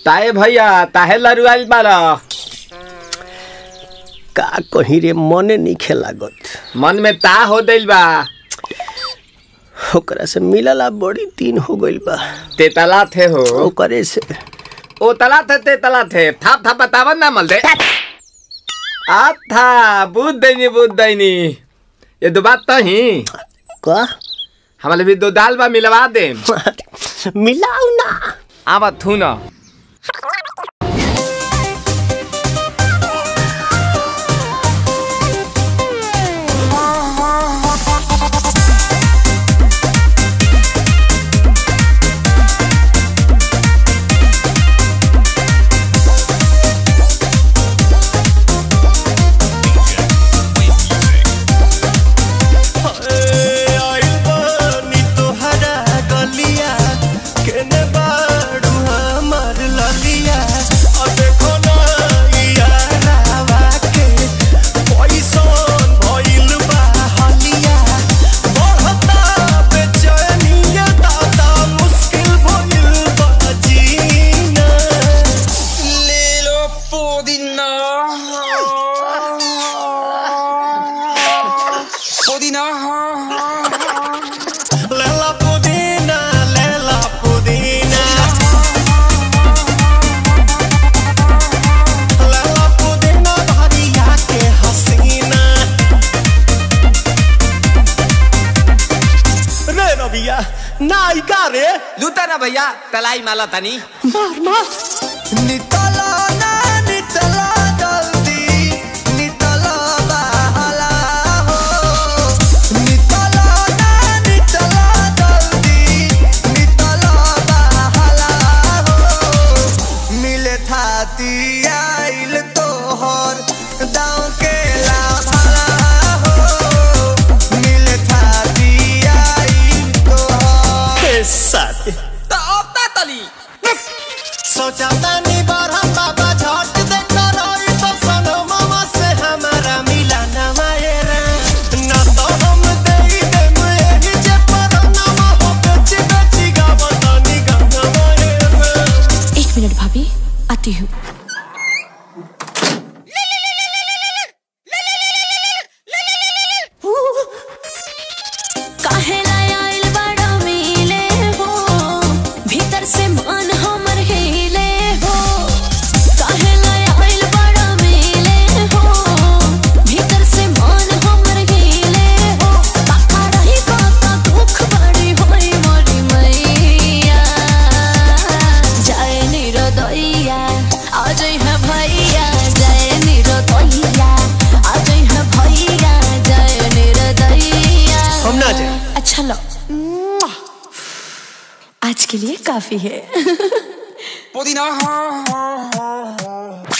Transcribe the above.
ताए भैया ताहे लरुआल बारा का कहीं रे मने नहीं लागत मन में ता हो दिल बा ओकरा से मिलला बड़ी दिन हो गइल बा तेतला थे हो ओकरे से ओ तला थे तेतला थे थाप थाप बतावन ना मल दे आ था बुद्ध दैनी बुद्ध दैनी ये दो बात तो ही का हमारे भी दो दाल बा मिलवा दे मिलाऊ ना आवा थू ना नायिका रे लूटा ना भैया तलाई माला तनी मार मार नितला ना नितला जल्दी नितला बहला हो नितला ना नितला जल्दी नितला बहला हो मिले थाती आइल तोहर दाँव के लाभला हो मिले थाती आइल तोहर साथी तो अब ता तली सोचा तानी बारह बाबा झट देखा रही तो सनो मामा से हमारा मिला ना मायरा ना तो हम देई देम एही जे पर नामा हो बेची बेची गावतानी गाना मायरा एक मिनट भाभी आती हूँ काहे लाय आइल बड़ा मिले हो भीतर से मन हमर हिले हो काहे लाय आइल बड़ा मिले हो भीतर से मन हमर हिले हो बाका रही बाका दुख बड़ी होई मोरी मैया जाए निरोदैया आज है भैया जाए निरोदैया आज है भैया जाए निरोदैया हम ना जाए। अच्छा लो आज के लिए काफी है पुदीना